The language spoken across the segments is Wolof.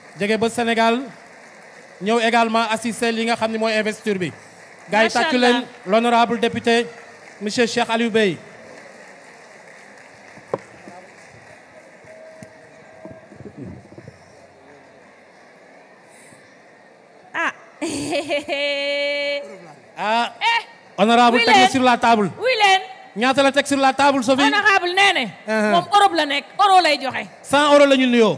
jóge ba Sénégal ñëw également assister li nga xam ne mooy investiture bi. gars yi Macha tàccu Allah. leen l'honorable député monsieur Cheikh Aliou Bey. ah ah honorable oui teg na leen. sur la table. wuy leen ñaata la teg sur la table Sophie. honorable nee ne Uh-huh. moom Europe la nekk euro lay joxe 100 euros la ñu nuyoo.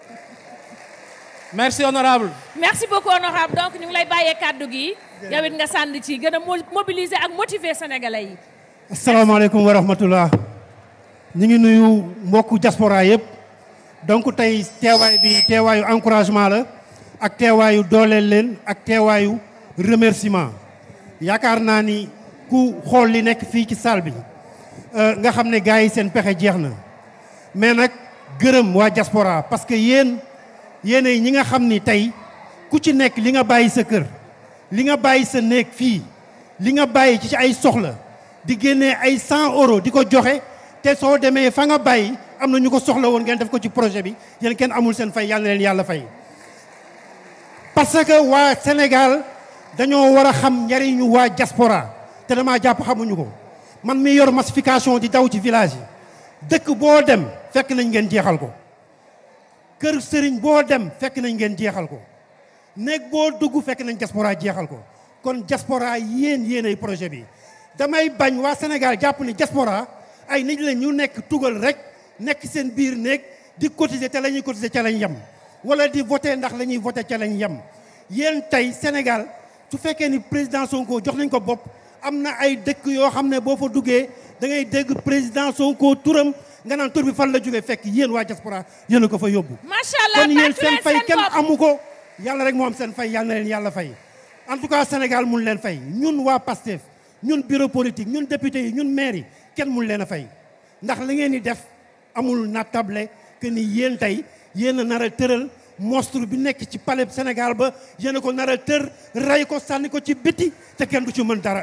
merci honorable merci beaucoup honorable donc ñu ngi lay bàyyee kàddu gi yow it nga sànni ci gën a mo- mobiliser ak motiver sénégalais yi asalaamaaleykum wa rahmatullah ñu ngi nuyu mbokku diaspora yëpp donc tey teewaay bi teewaayu encouragement la ak teewaayu dooleel leen ak teewaayu remerciement yaakaar naa ni ku xool li nekk fii ci salle bi euh, nga xam ne gars yi seen pexe jeex na mais nag gërëm waa diaspora parce que yéen yéenay ñi nga xam ni tey ku ci nekk li nga bàyyi sa kër li nga bàyyi sa néeg fii li nga bàyyi ci ay soxla di génnee ay 100 euros di ko joxe te soo demee fa nga bàyyi am na ñu ko soxla woon ngeen def ko ci projet bi yéen kenn amul seen fay yàlla na leen yàlla fay. parce que waa Sénégal dañoo war a xam njariñu waa diaspora te damaa jàpp xamuñu ko man mi yor massification di daw ci village yi dëkk boo dem fekk nañ ngeen jeexal ko kër sëriñ boo dem fekk nañ ngeen jeexal ko néeg boo dugg fekk nañ diaspora jeexal ko kon diaspora yéen yéen ay projet bi damay bañ waa Sénégal jàpp ni diaspora ay nit la ñu nekk tugal rek nekk seen biir néeg di cotiser te la ñuy cotiser ca lañ yem wala di voter ndax la ñuy voter ca lañ yem yéen tey Sénégal su fekkee ni président Sonko jox nañ ko bopp am na ay dëkk yoo xam ne boo fa duggee da ngay dégg président Sonko turam nga naan tur bi fan la jógee fekk yéen waa diaspora yéen a ko fa yóbbu macha allah kon yéen tàccu seen leen fay seen kenn bopp. amu ko yàlla rek moo am seen fay yàlla na leen yàlla fay en tout cas Sénégal mun leen fay ñun waa PASTEF ñun bureau politique ñun député yi ñun maire yi kenn mun leen a fay ndax li ngeen di def amul nattable que ni yéen tey yéen a nar a tëral monstre bi nekk ci palais Sénégal ba yéen a ko nar a tër rey ko sànni ko ci biti te kenn du ci mën dara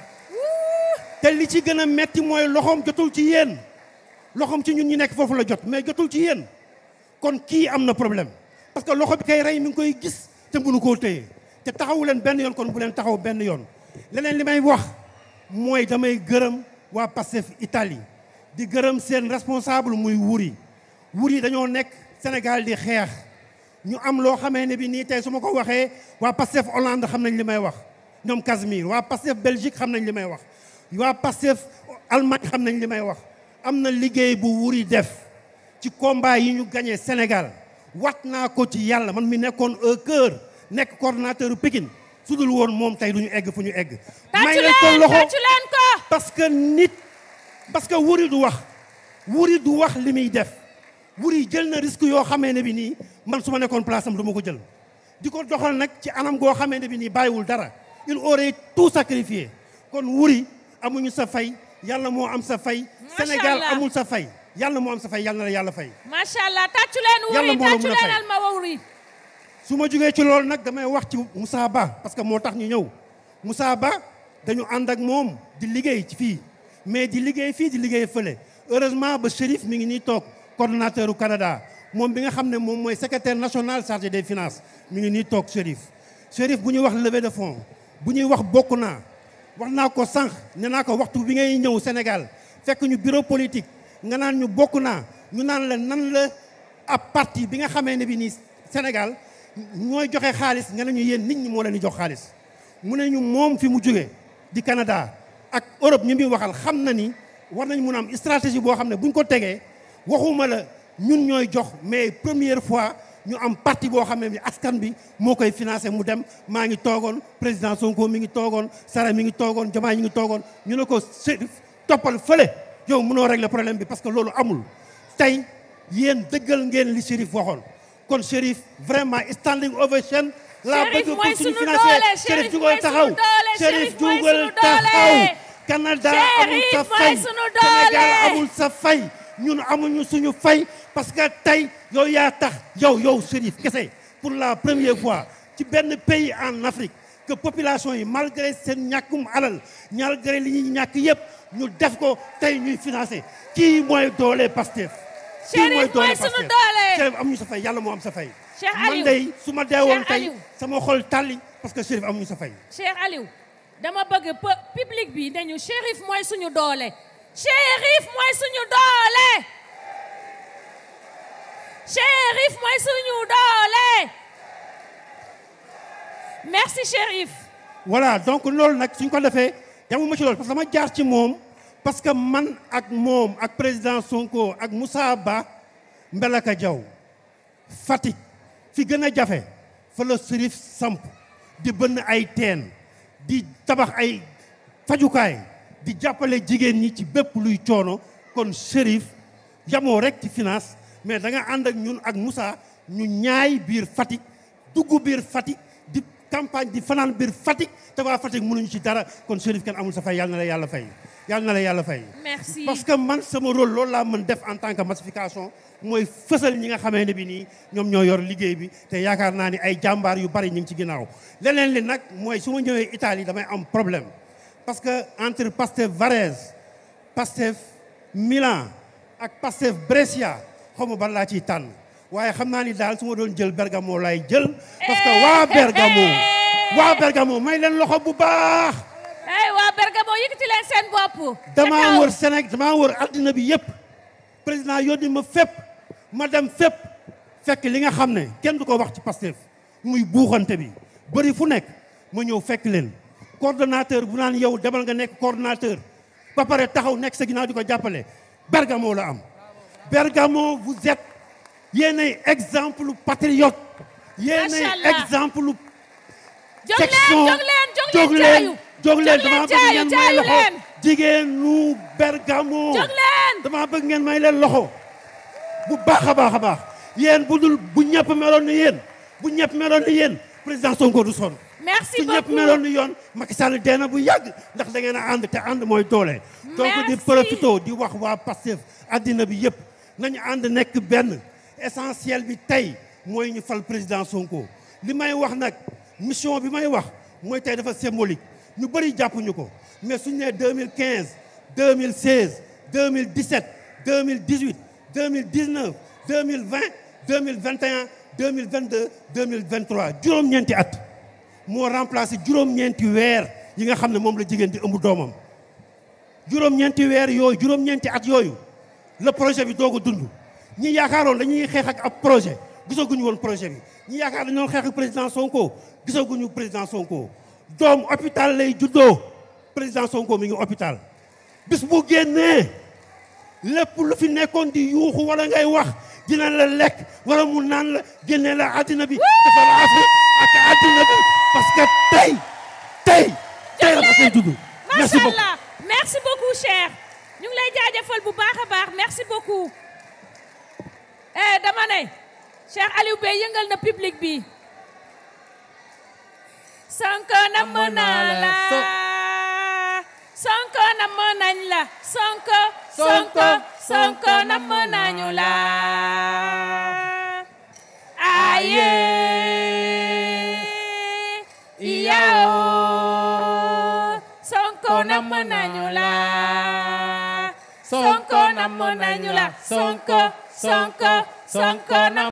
te li ci gën a metti mooy loxoom jotul ci yéen loxoom ci ñun ñi nekk foofu la jot mais jotul ci yéen kon kii am na problème parce que loxo bi kay rey mi ngi koy gis te mënu koo téye te taxawu leen benn yoon kon bu leen taxaw benn yoon leneen li may wax mooy damay gërëm waa Pastef Italie di gërëm seen responsable muy wuri wuri dañoo nekk Sénégal di xeex ñu am loo xamee ne bi nii tey su ma ko waxee waa Pastef Hollande xam nañ li may wax ñoom Casimir waa Pastef Belgique xam nañ li may wax waa Pastef Allemagne xam nañ li may wax am na liggéey bu wuri def ci combat yi ñu gagné Sénégal wat naa ko ci yàlla man mi nekkoon au cœur nekk coordonnateur Pikine su dul woon moom tey du ñu egg fu ñu egg. tàccu leen tàccu leen ko parce que nit parce que wuri du wax wuri du wax li muy def wuri jël na risque yoo xamee ne bi nii man su ma nekkoon place am du ma ko jël. di ko doxal nag ci anam goo xamee ne bi nii bàyyiwul dara il aurait tout sacrifié kon wuri amuñu sa fay yàlla moo am sa fay. Macha Sénégal Allah. amul sa fay yàlla moo am sa fay yàlla na la yàlla fay. macha allah tàccu leen Yàlla wuri moo la tàccu mën a fay. leen alma wuri su ma jógee ci loolu nag damay wax ci Moussa Ba parce que moo tax ñu ñëw Moussa Ba dañu ànd ak moom di liggéey ci fii mais di liggéey fii di liggéey fële heureusement ba Chérif mi ngi nii toog coordonnateur u Canada moom bi nga xam ne moom mooy secrétaire national chargé des finances mi ngi nii toog Chérif Chérif bu ñuy wax levée de fonds bu ñuy wax bokk naa wax naa ko sànq ne naa ko waxtu bi ngay ñëw Sénégal fekk ñu bureau politique nga naan ñu bokk naa ñu naan la nan la ab parti bi nga xamee ne bi nii Sénégal ñooy joxe xaalis nga ne ñu yéen nit ñi moo leen di jox xaalis mu ne ñu moom fi mu jóge di Canada ak Europe ñu muy waxal xam na ni war nañ mun a am stratégie boo xam ne buñ ko tegee waxuma la ñun ñooy jox mais première fois ñu am parti boo xam ne bi askan bi moo koy financé mu dem maa ngi toogoon président Sonko mi ngi toogoon Sara mi ngi toogoon Diomaye mi ngi toogoon ñu ne ko Chérif toppal fële yow mënoo régler problème bi parce que loolu amul tey yéen dëggal ngeen li Chérif waxoon kon Chérif vraiment standing ovation laa Chérif bëgg mooy pour suñu sunu financé doole, Chérif Chérif jugal mooy taxaw sunu doole, Chérif Chérif mooy jugal sunu taxaw doole. Canada Chérif amul sa mooy fay sunu doole. Sénégal amul sa fay ñun amuñu suñu fay parce que tey yow yaa tax yow yow Chérif kese pour la première fois ci benn pays en Afrique que population yi malgré seen ñàkkum alal malgré li ñuy ñàkk yëpp ñu def ko tey ñuy financé kii mooy doole Pastef kii Chérif mooy doole sunu Pastef. doole. Chérif amuñu sa fay yàlla moo am sa fay Cheikh man Aliou day su ma deewoon Cheikh tey Aliou. sama xol tàlli parce que Chérif amuñu sa fay Cheikh Aliou dama bëgg pu- public bi nañu Chérif mooy suñu doole Chérif mooy suñu doole Chérif mooy suñu doole merci Chérif voilà donc loolu nag suñ ko defee yamuma ci loolu parce que dama jaar ci moom parce que man ak moom ak président Sonko ak Moussa Ba Mbelaka Diaw Fatick fi gën a jafe fa la Chérif samp di bënn ay teen di tabax ay fajukaay di jàppale jigéen ñi ci bépp luy coono kon Chérif yamoo rek ci finance mais da nga ànd ak ñun ak Moussa ñu ñaay biir Fatick dugg biir Fatick di campagne di fanaan biir Fatick te waa Fatick mënuñu ci dara kon Chérif kenn amul sa fay yàlla na la yàlla fay yàlla na la yàlla fay merci parce que man sama rôle loolu laa mën def en tant que massification mooy fësal ñi nga xamee ne bi nii ñoom ñoo yor liggéey bi te yaakaar naa ni ay jàmbaar yu bari ñu ngi ci ginnaaw leneen li nag mooy su ma ñëwee Italie damay am problème parce que entre Pastef Varese Pastef Milan ak Pastef Brescia xaw ma ban laa ciy tànn waaye xam naa ni daal su ma doon jël Bergamo laay jël parce que waa Bergamo waa Bergamo may leen loxo bu baax ay waa Bergamo yëkkati leen seen bopp damaa Ca kaw. wër Sénégal damaa wër addina bi yëpp président yónni ma fépp ma dem fépp fekk li nga xam ne kenn du ko wax ci Pastef muy buuxante bi bëri fu nekk ma ñëw fekk leen coordonnateur bu naan yow demal nga nekk coordonnateur ba pare taxaw nekk sa ginnaaw di ko jàppale Bergamo la am Bergamo vous êtes yéenay exemple patriote yéenay Macha Allah. exemple jóg leen section jóg leen jóg jóg leen leen jaayu jóg leen jóg dama leen bëgg jaayu ngeen may jaayu loxo leen jigéenu Bergamo jóg leen dama bëgg ngeen may leen loxo bu baax a baax a baax yéen bu dul bu ñëpp meloon ni yéen bu ñëpp meloon ni yéen président Sonko du sonn merci su ñëpp beaucoup meloon ni yoon Macky Sall dee na bu yàgg ndax da ngeen a ànd te ànd mooy doole donc di Merci. profito di wax waa Pastef addina bi yëpp nañu ànd nekk benn essentiel bi tey mooy ñu fal président Sonko li may wax nag mission bi may wax mooy tey dafa symbolique ñu bëri jàppuñu ko mais suñu nee 2015 2016 2017 2018 2019 2020 2021 2022 2023 juróom-ñeenti at moo remplacé juróom-ñeenti weer yi nga xam ne moom la jigéen di ëmb doomam juróom-ñeenti weer yooyu juróom-ñeenti at yooyu la projet bi doog a dund ñi yaakaaroon dañuy xeex ak ab projet gisaguñu woon projet bi ñi yaakaar dañu doon xeex ak président Sonko gisaguñu président Sonko doom hôpital lay juddoo président Sonko mi ngi hôpital bis bu génnee lépp lu fi nekkoon di yuuxu wala ngay wax dina la lekk wala mu naan la génne la àddina bi dafa la Afrique ak àddina bi parce que tey tey tey la dafay judd merci macha beaucoup allah merci beaucoup cher ñu ngi lay jaajëfal bu baax a baax merci beaucoup eh dama ne Cheikh Aliou Bey yëngal na public bi Sonko namm naa la Sonko namm nañ la Sonko Sonko Sonko namm nañu la aye iyao Sonko namm nañu la Sonko namm nañu la Sonko Sonko Sonko namm